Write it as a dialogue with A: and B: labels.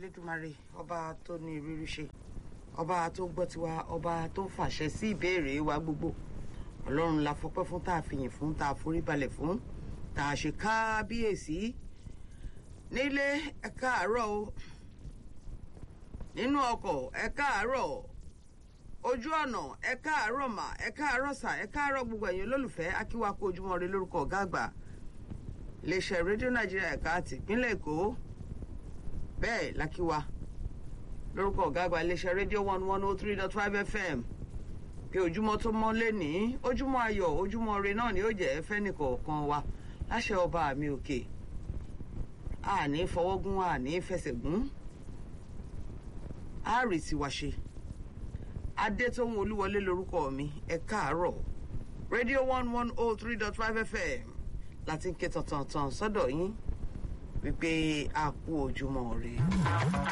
A: elédùmarè ọba tó ní ìrírí ṣe ọba tó gbọ́ tiwa ọba tó fàṣẹ sí ìbéèrè wa gbogbo ọlọ́run la fọpẹ́ fún tá a fìyìn fún tá a forí balẹ̀ fún tá a ṣe kábíyèsí nílé ẹ káàárọ̀ o nínú ọkọ̀ ẹ káàárọ̀ ojú ọ̀nà ẹ káàárọ̀ mà ẹ káàárọ̀ sà ẹ káàárọ̀ gbogbo ẹ̀yin olólùfẹ́ akíwá kó ojúmọ́ rẹ lórúkọ ọ̀gá àgbà iléeṣẹ́ rédíò nàìjíríà ẹ̀ka tìpínlẹ̀ èkó bẹ́ẹ̀ lákíwá lórúkọ ọ̀gá àgbà iléeṣẹ́ rédíò one one oh three dot five fm pé ojúmọ́ tó mọ́ lénìí ojúmọ́ ayọ̀ ojúmọ́ ire náà ni ó jẹ́ fẹ́nìkọ̀ọ̀kan wa láṣẹ ọba mi òkè àní fọwọ́gún àní fẹsẹ̀gún àárì tiwa ṣe adétóhun olúwọlé lórúkọ mi ẹ káàárọ̀ rédíò one one oh three dot five fm láti ń ké tantan sọ́dọ̀ yín wípé a kú ojúmọ́ rè.